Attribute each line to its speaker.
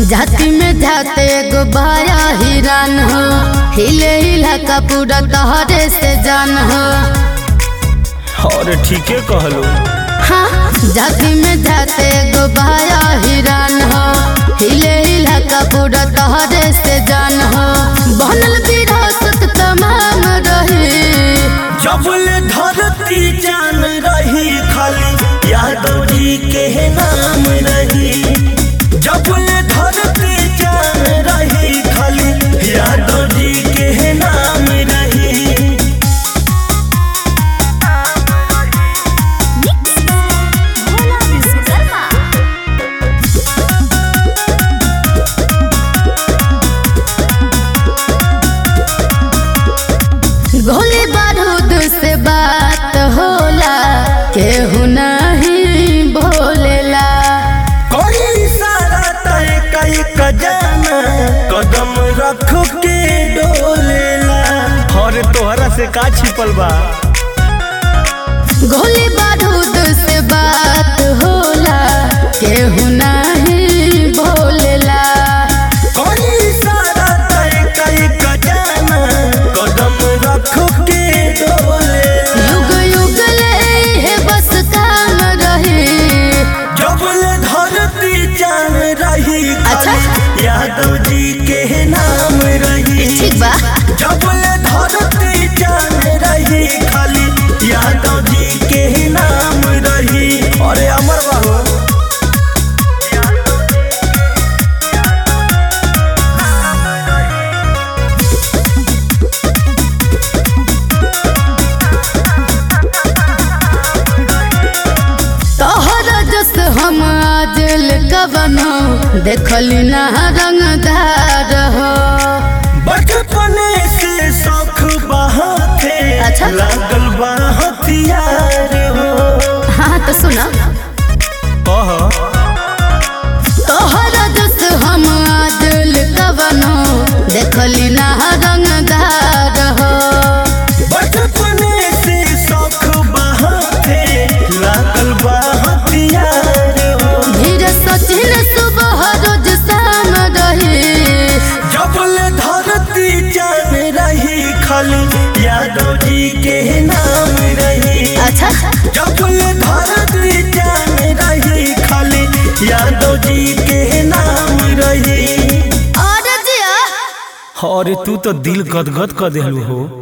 Speaker 1: जाति में जाते एगो बाया हिरान हो हिले हिला का पूरा तहरे से जान हो
Speaker 2: और ठीके कहलो
Speaker 1: हाँ जाति में जाते एगो बाया हिरान हो हिले हिला का पूरा तहरे से जान हो बनल विरासत तमाम रही
Speaker 2: जबल धरती जान रही खाली यादव जी के नाम रही जबल धरती जान रही खाली यादव जी के नाम रही
Speaker 3: भोला विश्वकर्मा
Speaker 1: गोली बारूद से बात होला केहू नहीं भोलेला
Speaker 2: कोई सारा तय कई कजाना कदम रख के डोलेला और तोहरा से का छिपल बा
Speaker 1: गोली बारूद से बात होला केहू नहीं भोलेला
Speaker 2: कोई सारा तय कई कजाना कदम रख के डोलेला
Speaker 1: युग युग ले है बस काम रही
Speaker 2: जबल धरती जान रही
Speaker 1: अच्छा।
Speaker 2: खाली यादव जी के नाम रही
Speaker 1: ठीक बा
Speaker 2: जबल धरती जान रही खाली यादव जी के नाम रही अरे अमर बाबू
Speaker 1: तोहरा जस हम आज कवनो देखली ना रंगदार हो
Speaker 2: बचपने से शौक बहाते
Speaker 1: अच्छा।
Speaker 2: लागल बा हथियार हो
Speaker 1: हाँ तो सुना
Speaker 2: कह
Speaker 1: तोहरा जस हम आज कवनो देखली ना रंगदार हो
Speaker 2: बचपने से शौक बहाते लागल बा हथियार हो
Speaker 1: धीरे सचिन सुबह रोज शाम रही
Speaker 2: जबल धरती जान रही खाली यादव जी के नाम रही
Speaker 1: अच्छा
Speaker 2: जबल धरती जान रही खाली यादव जी के नाम रही
Speaker 1: और जिया
Speaker 2: अरे तू तो दिल गदगद कर देलू हो